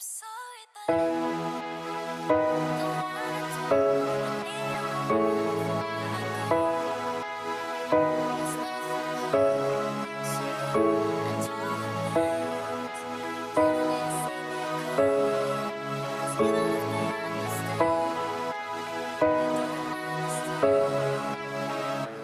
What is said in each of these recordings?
sorry that the words I need to let go. It's nothing so I told you didn't see me cry. 'Cause you don't understand. You don't understand.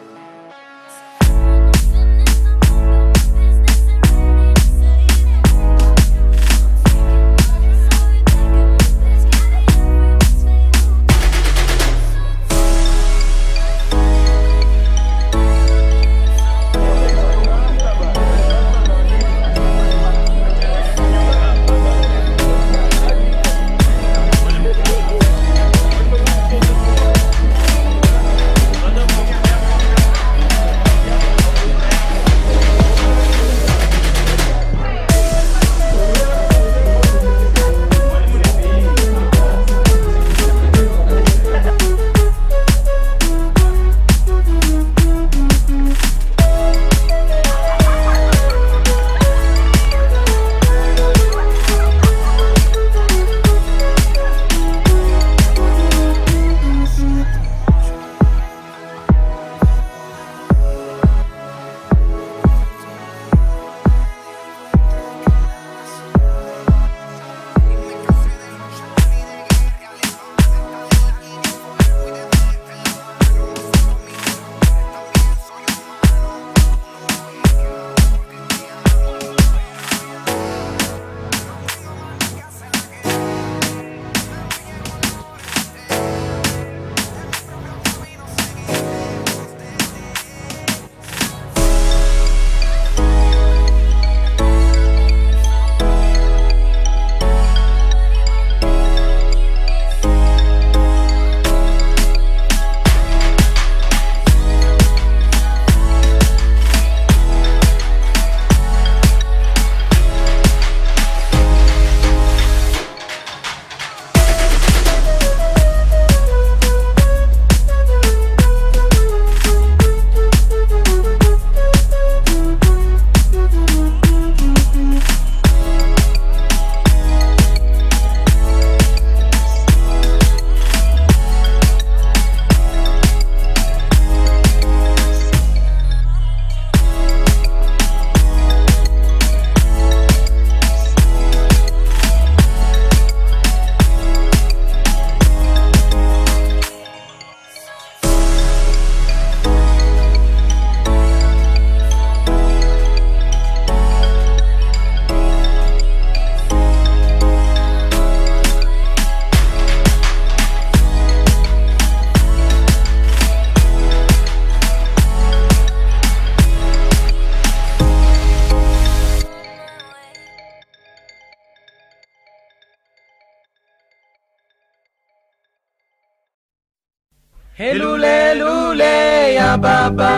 Helule lule ya baba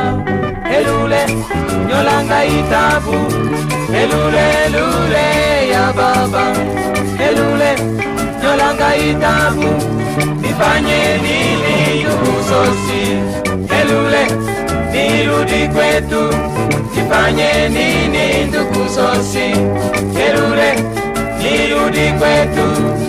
Helule nyolanga itabu Helule lule ya baba Helule nyolanga itabu Nifanye nini yusosi Helule nirudi kwetu Nifanye nini ndugu sosi Helule nirudi kwetu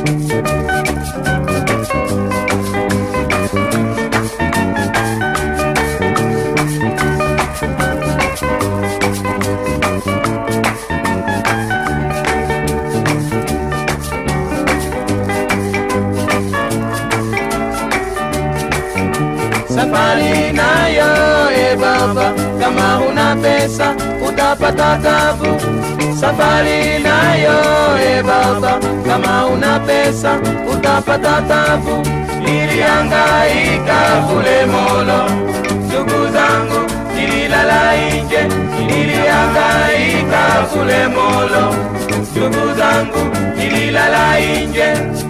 safari nayo e baba, kama huna pesa utapata tabu. Safari nayo e baba, kama huna pesa utapata tabu. Nilihangaika kule Molo, ndugu zangu nililala nje, nilihangaika kule Molo, ndugu zangu nililala nje.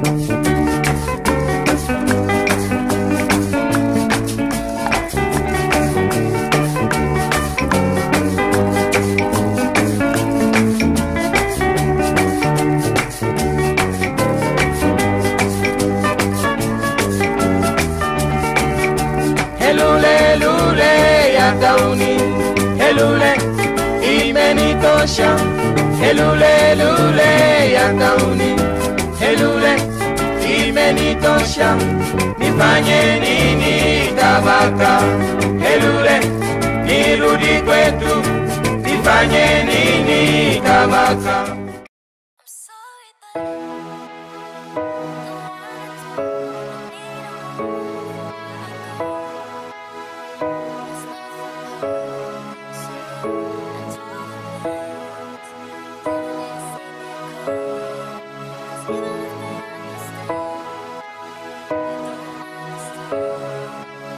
Helule lule ya gauni, helule imenitosha. Helule lule ya gauni, Helule imenitosha, nifanye nini tabaka? Helule nirudi kwetu, nifanye nini tabaka? I'm sorry, but don't wanna talk. I need a home before I go. It's not so hard, so I told the plans. Didn't they see me coming? 'Cause even if they understand, they don't understand.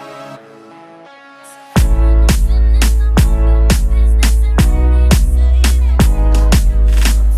So when I'm finished, I'm about my business and ready to say it.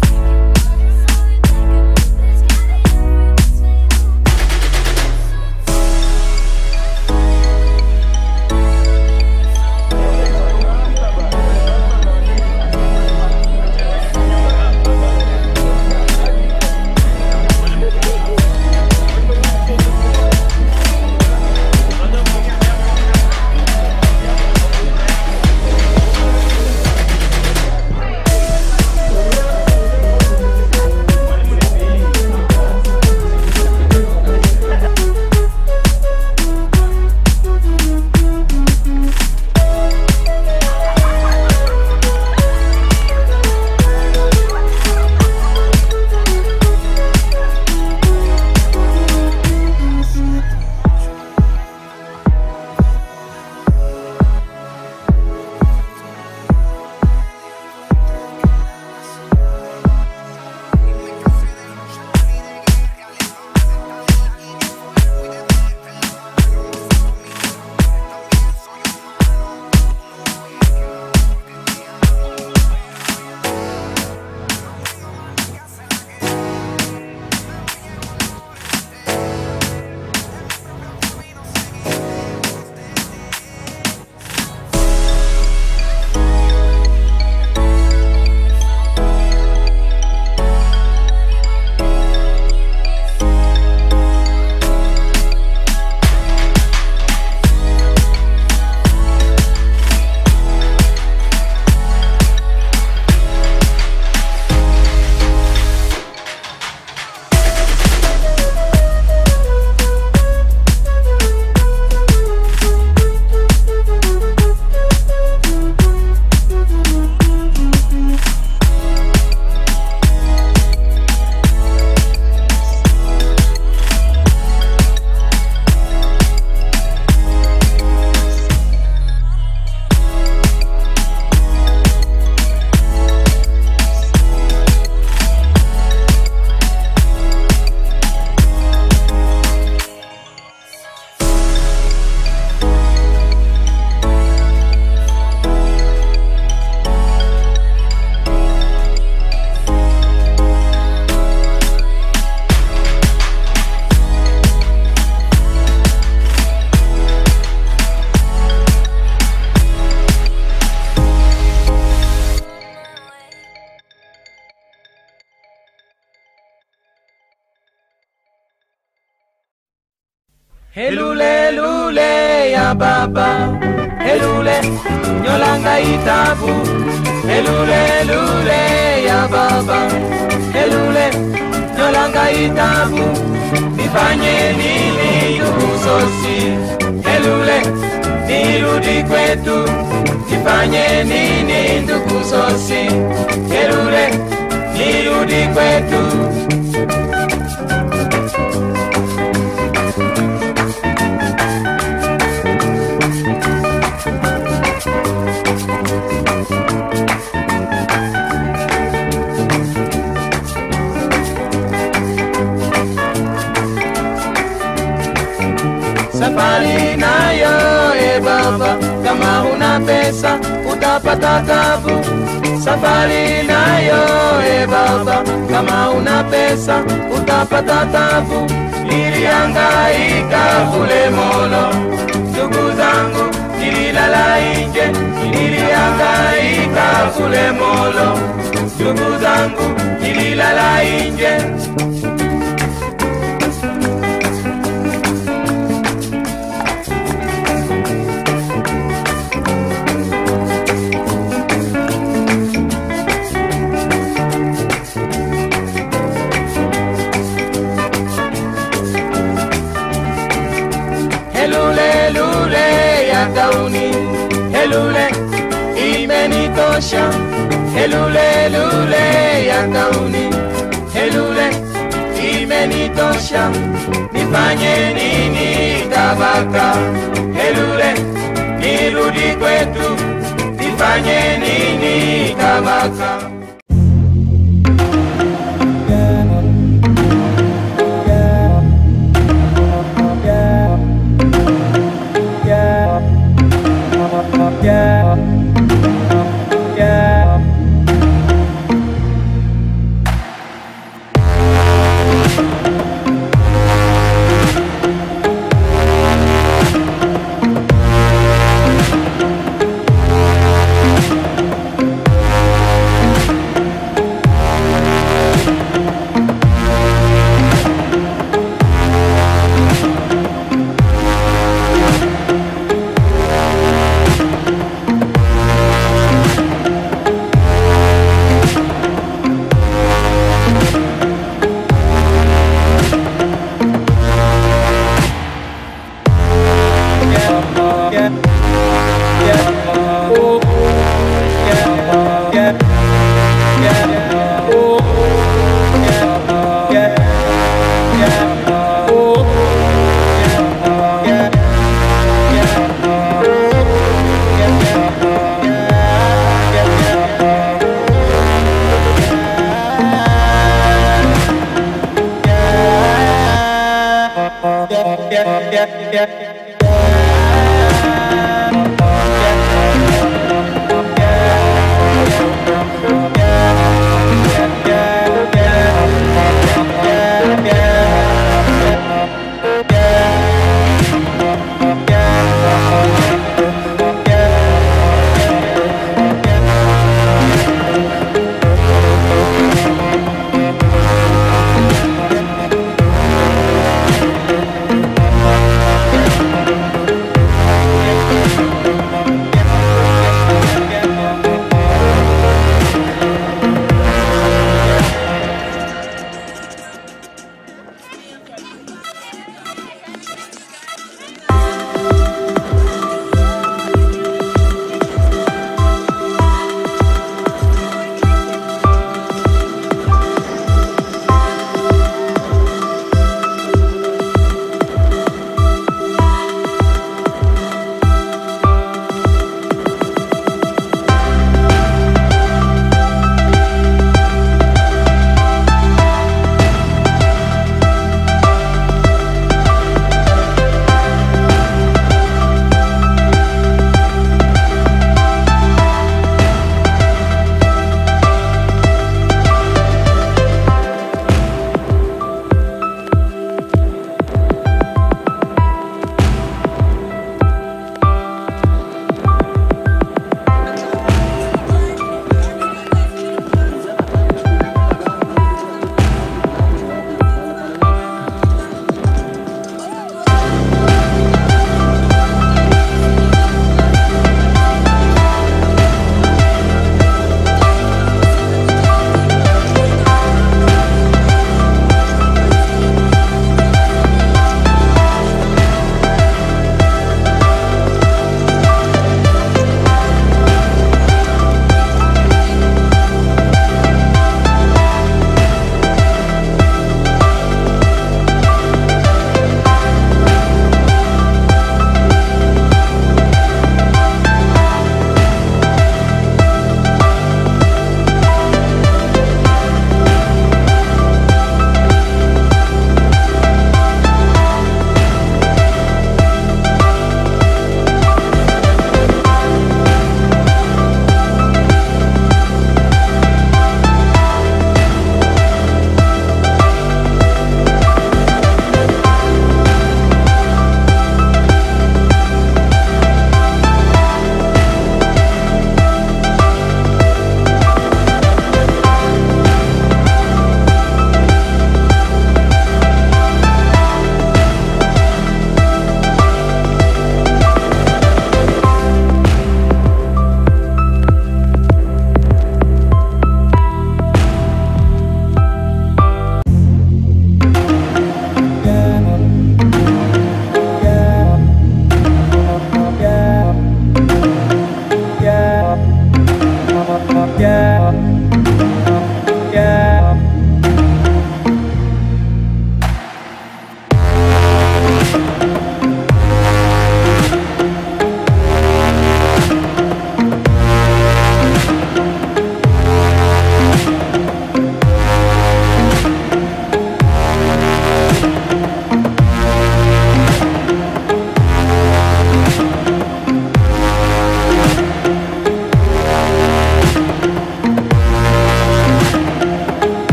Helule lule ya baba Helule nyolanga itabu Helule lule ya baba Helule nyolanga itabu Nifanye nini yusosi Helule nirudi kwetu Nifanye nini ndugu sosi Helule nirudi kwetu safari nayo e baba, kama huna pesa utapata tabu. Safari nayo e baba, kama huna pesa utapata tabu. Nilihangaika kule Molo, ndugu zangu nililala nje, nilihangaika kule Molo, ndugu zangu nililala nje. gauni helule imenitosha helule lule ya gauni helule imenitosha nifanye nini tabaka helule nirudi kwetu nifanye nini tabaka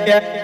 yeah.